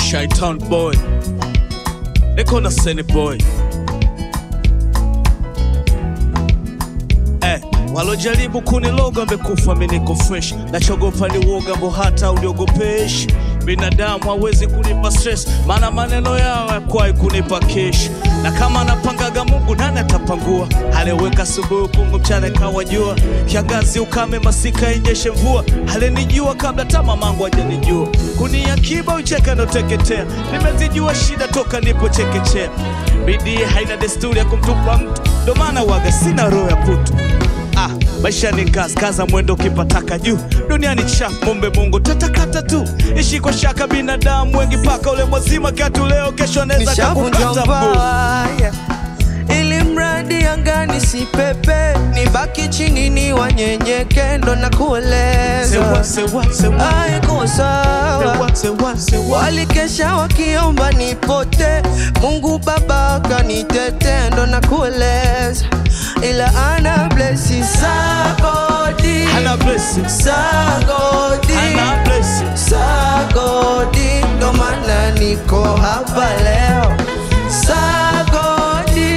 Shaitan boy, niko na Seni boy. Eh, walojaribu kuniloga wamekufa, mimi niko fresh. Nachogopa ni uoga ambao hata uliogopeshi. Binadamu hawezi kunipa stress, maana maneno yao yakwai kunipa kesh. Na kama anapangaga Mungu, nani atapangua? Aliweka asubuhi kungu, mchana kawa jua, kiangazi ukame, masika inyeshe mvua. Alinijua kabla hata mamangu hajanijua, kuniakiba ucheka nateketea. Nimezijua shida toka nipo chekechea. Bidii haina desturi ya kumtupa mtu, ndo maana waga sina roho ya putu. Ah, maisha ni kazi, kaza mwendo ukipataka juu. Duniani chafu, mombe Mungu tatakata tu. Ishi kwa shaka, binadamu wengi paka ule mwazima kiatu leo, kesho anaweza nishavunja kakukata mguu. mbaya ili mradi angani si pepe nibaki chini ni wanyenyeke ndo na Sewa, kueleza sewa, sewa, aiko sawa sewa, sewa, sewa. walikesha wakiomba nipote mungu baba kanitete ndo na kueleza ila ana blesi sagodi Hana blessing, sagodi hana blessing. Sagodi, ndo maana niko hapa leo. Sagodi,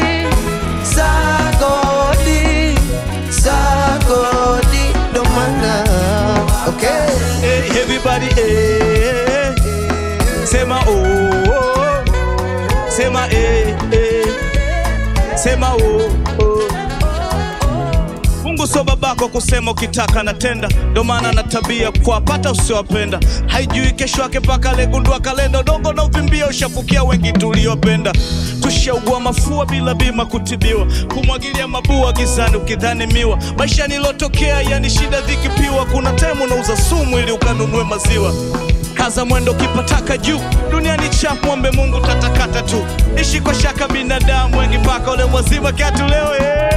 sagodi, sagodi, ndo maana okay. Hey, everybody, eh, sema oh, oh. sema eh, eh. sema oh, oh. Mungu sio babako kusema ukitaka natenda, ndo maana na tabia kuwapata usiowapenda. Haijui kesho yake mpaka alegundua kalenda. Udongo na uvimbia ushafukia wengi tuliopenda. Tushaugua mafua bila bima kutibiwa, kumwagilia mabua gizani ukidhani miwa. Maisha nilotokea yani shida dhiki piwa. Kuna time unauza sumu ili ukanunue maziwa. Kaza mwendo kipataka juu, duniani chafu, mwombe Mungu tatakata tu. Ishi kwa shaka, binadamu wengi mpaka ule mwazima kiatu leo eh.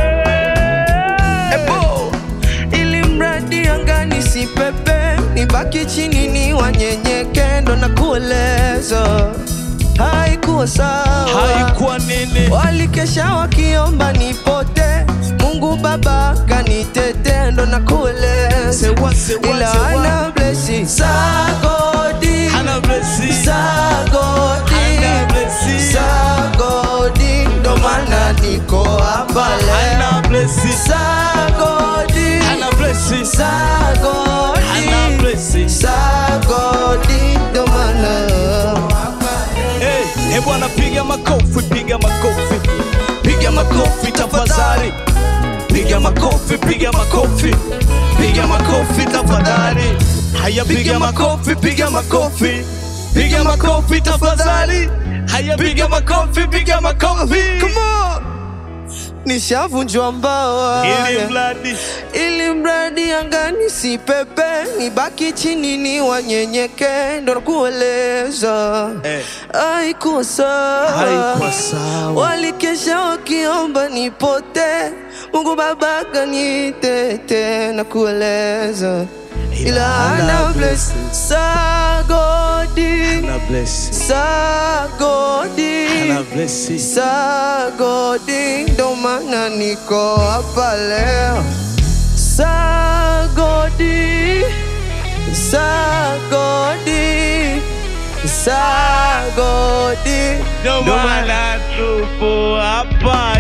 Ebo, ili mradi angani si pepe, nibaki chini ni wanyenyeke, ndo na kueleza haikuwa sawa haikuwa nini walikesha wakiomba nipote mungu baba kanitete ndo na kueleza Sewa, sewa, ila sewa. ana blesi sagodi hana blessing sagodi Hana blessing. sagodi ndo maana niko hapa leo hana blessing sagodi hana blessing sagodi hana blessing sagodi ndo maana hey, hey bwana piga makofi piga makofi piga makofi tafadhali piga makofi piga makofi piga makofi tafadhali haya piga makofi piga makofi piga makofi tafadhali haya piga makofi piga makofi Come on. nishavunjwa mbawa ili mradi ili mradi angani si pepe nibaki chini ni wanyenyeke ndo nakueleza Eh. haikuwa sawa Haikuwa sawa. walikesha wakiomba nipote mungu baba kanitete na kueleza ila ana bless sagodi hana blessing sagodi hana blessing Sagodi, ndo maana niko hapa leo. Sagodi, sagodi, sagodi, Ndo maana tupo hapa